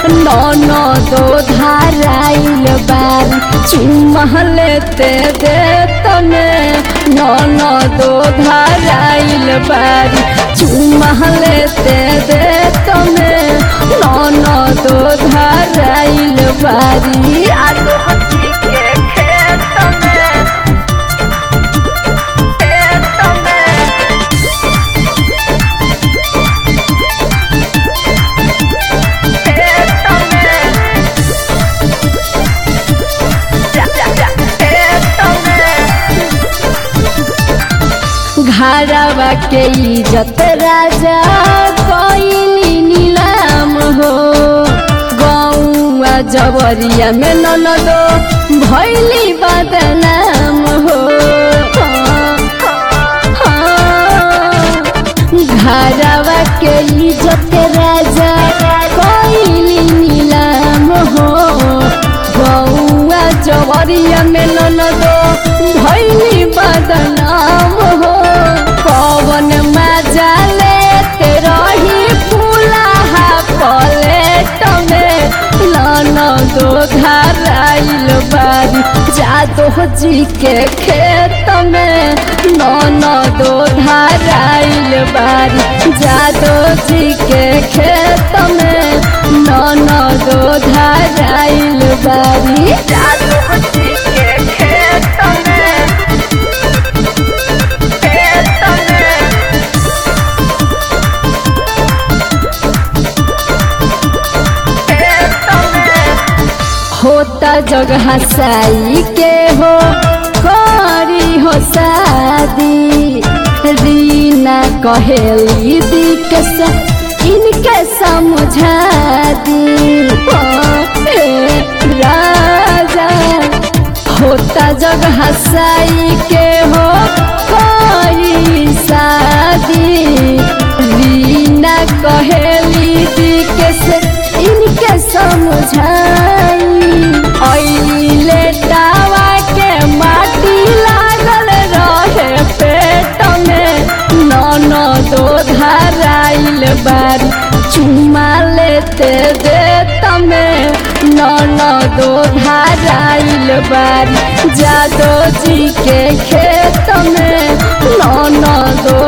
ननदो धाराइल बारी चुमहलेते दे तने ननदो धाराइल बारी चुमहलेते दे तने ननदो धाराइल बारी आलू हथी के खेत में खेत में घरवा के इज्जत राजा कोइली नीलाम हो गौआ जबरिया में ननदो भैली बदनाम हो घरवा के इज्जत राजा कोइली नीलाम हो गौआ जबरिया में ननदो भैली बदनाम हो पवन मजा लेते रही फूलाहा पलेट में ननदो धाराइल बारी जादो जी के खेत में ननदो धाराइल बारी जादो जी के खेत में ननदो धाराइल बारी जादो जी के खेत में खेत में होता जग हसाई के हो करी हो शादी रीना कहेली दी के सा इनके समझा दी ओ, हे राजा होता जग हसाई के हो करी शादी रीना कहेली दी के से इनके समझाई अइले दावा के माटी लागल रहे पेट में ननदो धाराइल बारी चुमा लेते दे तमे ननदो धाराइल बारी जादो जी के खेत में ननदो